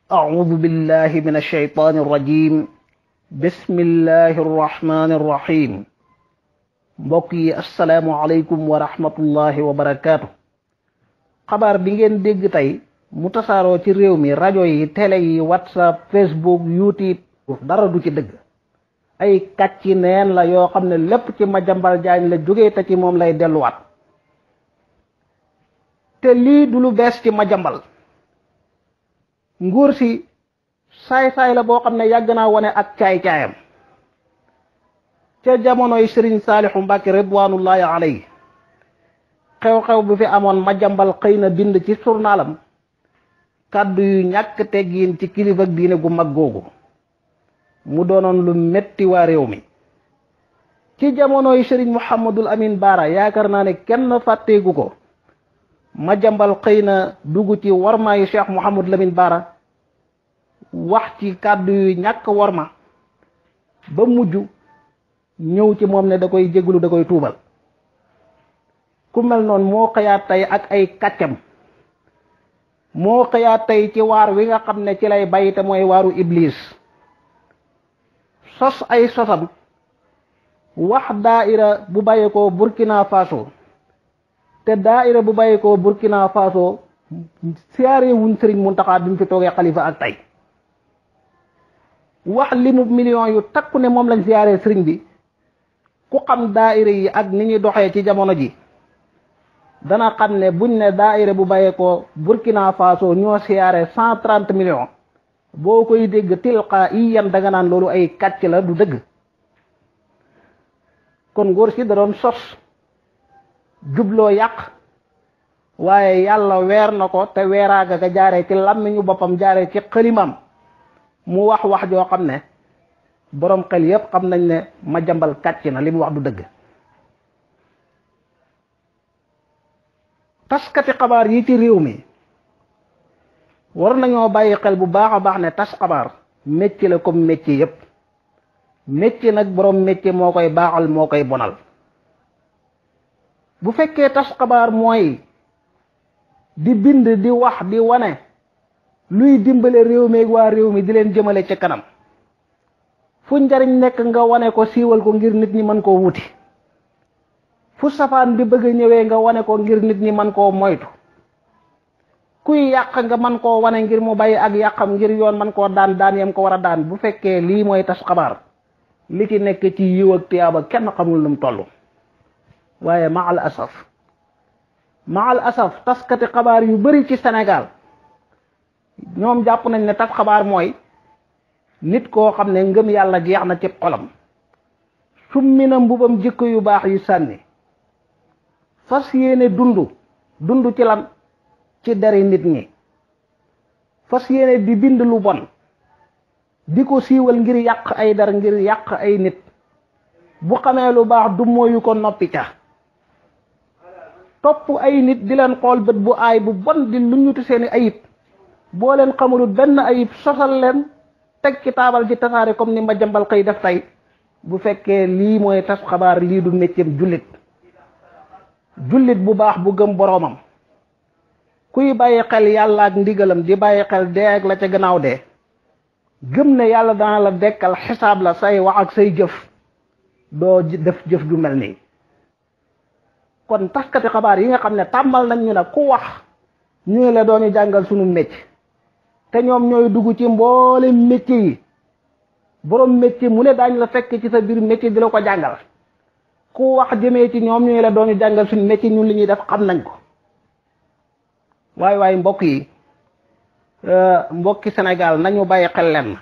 أعوذ بالله من الشيطان الرجيم بسم الله الرحمن الرحيم mbokk yi asalaamualeykum wa rahmatullahi wa barakaatu xabaar bi ngeen dégg tey mu tasaaroo ci réew mi rajo yi télé yi whatsapp facebook youtube dara du ci dëgg ay kàcci neen la yoo xam ne lépp ci Madiambal Diagne la jógee te ci moom lay delluwaat te lii du lu bees ci Madiambal nguur si saay-saay la boo xam ne yàgg naa wane ak caay-caayam ca jamonoy Serigne Saalixu Mbàkke ridwanullahi alayhi xew-xew bi fi amoon Madiambal xëy na bind ci journalam kàddu yu ñàkk teggiin ci kilifa ak diine gu mag googu mu doonoon lu metti waa réew mi ci jamonoy Serigne Mouhamadul Amin Baara yaakaar naa ne kenn fàtteegu ko Madiambal xëy na dugg ci warmaayu Cheikh Mouhamadul Amin Baara wax ci kàddu yu ñàkk warma ba mujj ñëw ci moom ne da koy jéglu da koy tuubal ku mel noonu moo xëyaat tey ak ay kàccam moo xëyaat tey ci waar wi nga xam ne ci lay bay te mooy waaru iblis sos ay sosam wax daaira bu bàyyi ko Burkina Faso te daaira bu bàyyi ko Burkina Faso siyaare wuñ Sëriñ Muntaxa bi mu fi toogee xalifa ak tey wax limu millions yu takku ne moom lañ siyaare sëriñ bi ku xam daaira yi ak ni ñuy doxee ci jamono ji dana xam ne buñ ne daaira bu bàyyee ko Burkina Faso ñoo siyaare cent trente millions boo koy dégg tilqa yi yan da nga naan loolu ay kàcc la du dëgg kon ngóor si da doon sos jubloo yàq waaye yàlla weer na ko te weeraaga ga jaaree ci làmmiñu boppam jaaree ci xëlimam mu wax wax joo xam ne boroom xel yépp xam nañ ne Madiambal kàcc na li mu wax du dëgg taskati xabaar yi ci réew mi war nañoo bàyyi xel bu baax a baax ne tas xabaar métier la comme métier yépp métier nag boroom métier moo koy baaxal moo koy bonal bu fekkee tas xabaar mooy di bind di wax di wane luy dimbale réew mi ak waa réew mi di leen jëmale ci kanam fu njariñ nekk nga wane ko siiwal ko ngir nit ñi mën koo wuti fu safaan bi bëgg a ñëwee nga wane ko ngir nit ñi mën koo moytu kuy yàq nga mën koo wane ngir mu bàyyi ak yàqam ngir yoon mën koo daan daan yam ko war a daan bu fekkee lii mooy tas xabaar li ci nekk ci yiw ak tiyaaba kenn xamul lu mu toll waaye ma al asaf ma al asaf taskati xabaar yu bari ci Sénégal ñoom jàpp nañ ne tas xabaar mooy nit koo xam ne ngëm yàlla jeex na ci xolam summi na mbubam jikko yu baax yu sànni fas yéene dund dund ci lan ci deri nit ñi fas yéene di bind lu bon di ko siiwal ngir yàq ay dar ngir yàq ay nit bu xamee lu baax du mooyu ko noppi ca topp ay nit di leen xool bët bu aay bu bon di lu ñutu seeni ayib boo leen xamulut benn ayib sosal leen teg ci taabal ji tasaare comme ni Madiambal xëy def tey bu fekkee lii mooy tas xabaar lii du métier jullit jullit bu baax bu gëm boroomam kuy bàyyi xel yàlla ak ndigalam di bàyyi xel dee ak la ca gannaaw dee gëm ne yàlla dana la dekkal xisaab la say wax ak say jëf doo def jëf ju mel nii kon taskati xabaar yi nga xam ne tàmbal nañ ñu ne ku wax ñu la doon jàngal sunu métier te ñoom ñooy dugg ci mboole métier yi borom métier mu ne daañ la fekk ci sa biir métier di la ko jàngal ku wax jëmee ci ñoom ñooy la doon jàngal suñu métier ñun li ñuy def xam nañ ko waaye waaye mbokk yi mbokki Sénégal nañu bàyyi xel leen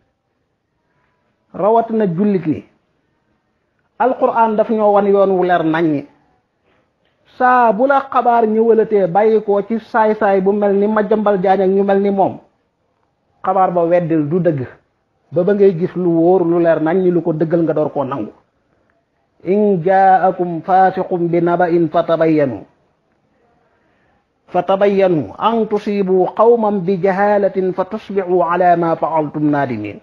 rawatina jullit ñi alquran daf ñoo wan yoon wu leer naññi saa bu la xabaar ñëwalatee bàyyi ko ci saay-saay bu mel ni Madiambal Diagne ak ñu mel ni moom xabaar ba weddil du dëgg ba ba ngay gis lu wóor lu leer naññi lu ko dëggal nga door koo nangu in jaakum fasiqum bi naba'in fatabayyanu fatabayyanu an tusibu qawman bi jahalatin fa tusbihu ala ma fa'altum nadimin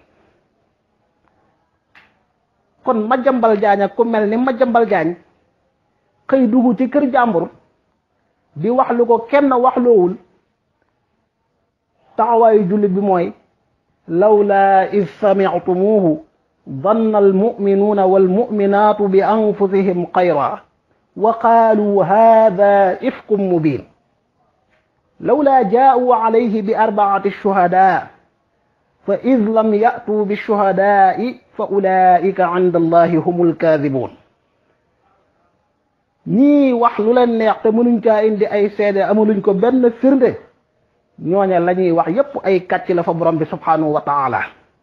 kon Madiambal Diagne ak ku mel ni Madiambal Diagne xëy dugg ci kër jàmbur di wax lu ko kenn waxloowul taxawaayu jullit bi mooy lawlaa id samictumuuhu danna almuminuuna walmuminaatu bi anfusihim xayra wa qaaluu haada ifkum mubin lawlaa jaa'uu alayhi bi arbaati shuhadaa fa id lam ya'tuu bishuhadaai fa ulaa'ika inda allahi humul kaadibuun ñii wax lu leen neex te mënuñ caa indi ay seede amaluñ ko benn firnde ñooña la ñuy wax yépp ay kàcc la fa borom bi subhanahu wa taala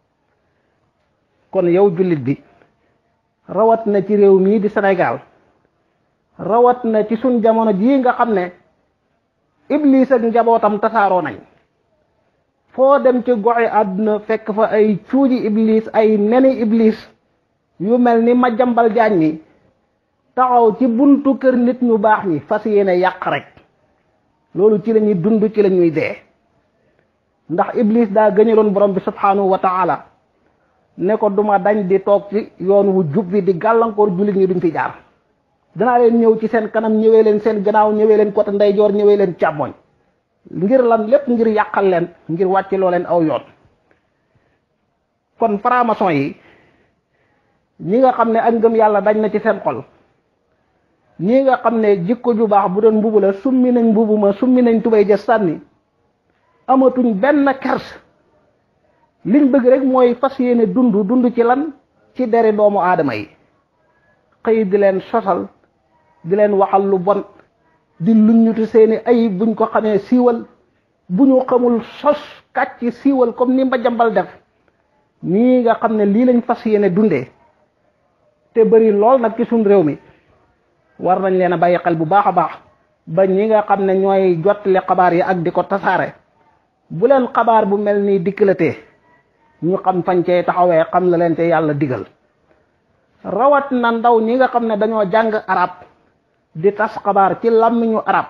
kon yow jullit bi rawat na ci réew mii di Sénégal rawat na ci suñ jamono jii nga xam ne iblis ak njabootam tasaaroo nañ foo dem ci goxi àdduna fekk fa ay cuuji iblis ay neni iblis yu mel ni ma jambal jaañ mi taxaw ci buntu kër nit ñu baax ñi fas yéene yàq rek loolu ci la ñuy dund ci la ñuy dee ndax iblis daa gëñaloon borom bi subhanahu wa taala ne ko duma dañ di toog ci yoon wu jub bi di gàllankoor jullit ñi duñ fi jaar danaa leen ñëw ci seen kanam ñëwee leen seen gannaaw ñëwee leen côté ndeyjoor ñëwee leen càmmoñ ngir lan lépp ngir yàqal leen ngir wàcc loo leen aw yoon kon franc-maçon yi ñi nga xam ne ak ngëm yàlla dañ na ci seen xol ñi nga xam ne jikko ju baax bu doon mbubu la summi nañ mbubu ma summi nañ tubay ja sànni amatuñ benn kers liñ bëgg rek mooy fas yéene dund dund ci lan ci deri doomu aadama yi xëy di leen sosal di leen waxal lu bon di luññutu seeni ay buñ ko xamee siiwal bu ñu xamul sos kàcc siiwal comme ni mba jambal def nii nga xam ne lii lañ fas yéene dundee te bëri lool nag ci suñ réew mi war nañ leen a bàyyi xel bu baax a baax ba ñi nga xam ne ñooy jottali xabaar yi ak di ko tasaare bu leen xabaar bu mel nii dikkalatee ñu xam fañ cee taxawee xam la leen te yàlla digal rawat na ndaw ñi nga xam ne dañoo jàng arab di tas xabaar ci làmmiñu arab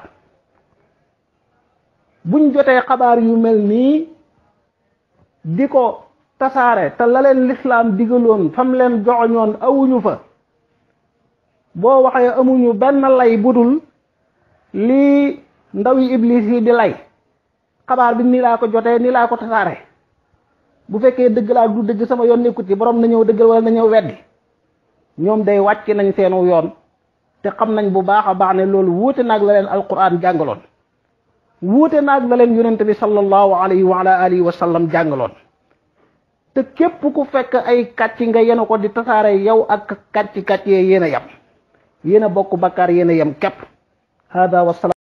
buñ jotee xabaar yu mel nii di ko tasaare te la leen lislaam digaloon fam leen joxoñoon awuñu fa boo waxee amuñu benn lay budul lii ndaw yi iblis yi di lay xabaar bi nii laa ko jotee nii laa ko tasaare bu fekkee dëgg laa du dëgg sama yoon nekkut ci borom na ñëw dëggal wala na ñëw weddi ñoom day wàcc nañ seenu yoon te xam nañ bu baax a baax ne loolu wuute naag la leen alquran jàngaloon wuute naag la leen yonent bi sallallahu alayhi wa ala alihi wa sallam jàngaloon te képp ku fekk ay kàcc nga yenu ko di tasaare yow ak kàcc kàcc yee yéen a yem yéen a bokk bakkaar yéen a yem képp hada wa